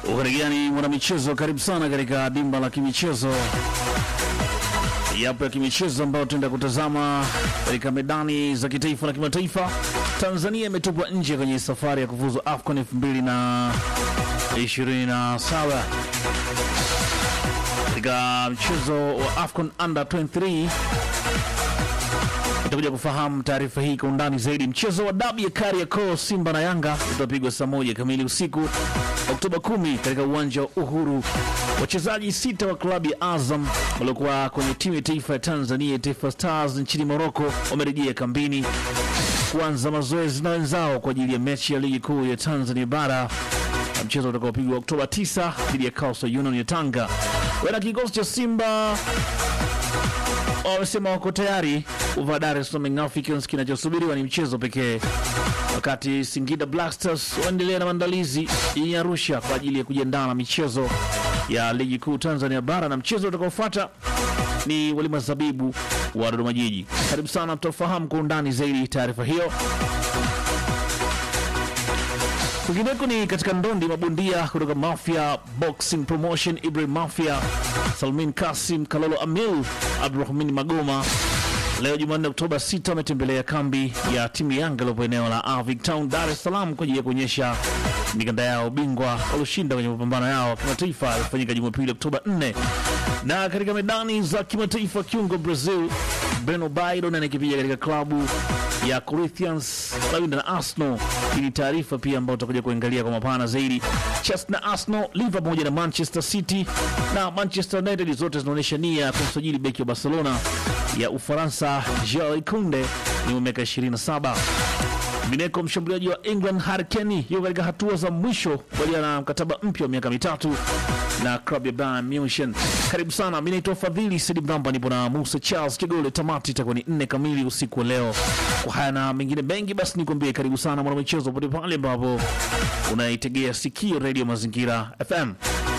Ukarigani mwanamichezo, karibu sana katika dimba la kimichezo. Yapo ya kimichezo ambayo tuenda kutazama katika medani za kitaifa na kimataifa. Tanzania imetupwa nje kwenye safari ya kufuzu AFCON 2027 katika mchezo wa AFCON under 23 utakuja kufahamu taarifa hii kwa undani zaidi. Mchezo wa dabi ya Kariakoo, Simba na Yanga utapigwa saa moja kamili usiku Oktoba 10 katika uwanja wa Uhuru. Wachezaji sita wa klabu ya Azam waliokuwa kwenye timu ya taifa ya Tanzania, Taifa Stars, nchini Moroko wamerejea kambini kuanza mazoezi na wenzao kwa ajili ya mechi ya ligi kuu ya Tanzania bara na mchezo utakaopigwa Oktoba 9 dhidi ya Coastal Union ya Tanga. Wana kikosi cha Simba wamesema wako tayari kuvaa Dar es Salaam Young Africans. Kinachosubiriwa ni mchezo pekee, wakati Singida Black Stars waendelea na maandalizi jijini Arusha kwa ajili ya kujiandaa na michezo ya ligi kuu Tanzania bara, na mchezo utakaofuata ni walima zabibu wa Dodoma Jiji. Karibu sana, tutafahamu kwa undani zaidi taarifa hiyo. Kwingineko ni katika ndondi, mabondia kutoka Mafia Boxing Promotion, Ibrahim Mafia, Salmin Kasim, Kalolo Amil, Abdurahmani Magoma leo Jumanne Oktoba 6 wametembelea kambi ya timu Yanga iliyopo eneo la Avic Town, Dar es Salaam kwa ajili ya kuonyesha mikanda yao bingwa walioshinda kwenye mapambano yao ya kimataifa yaliyofanyika Jumapili Oktoba 4. Na katika medani za kimataifa, kiungo Brazil Breno Baido anakipiga katika klabu ya Corinthians Lawinda na Arsenal. Hii ni taarifa pia ambayo tutakuja kuangalia kwa mapana zaidi. Chelsea na Arsenal, Liverpool pamoja na Manchester City na Manchester United zote zinaonyesha nia ya kumsajili beki wa Barcelona ya Ufaransa Jules Kounde ni miaka 27. Mineko mshambuliaji wa England Harry Kane yuko katika hatua za mwisho kubaliana na mkataba mpya wa miaka mitatu na klabu ya Bayern Munich. Karibu sana, mimi naitwa Fadhili Sidi Mramba, nipo na Musa Charles Kigole. Tamati itakuwa ni nne kamili usiku wa leo. Kwa haya na mengine mengi, basi nikwambie karibu sana mwanamichezo, pote pale ambapo unaitegea sikio Radio Mazingira FM.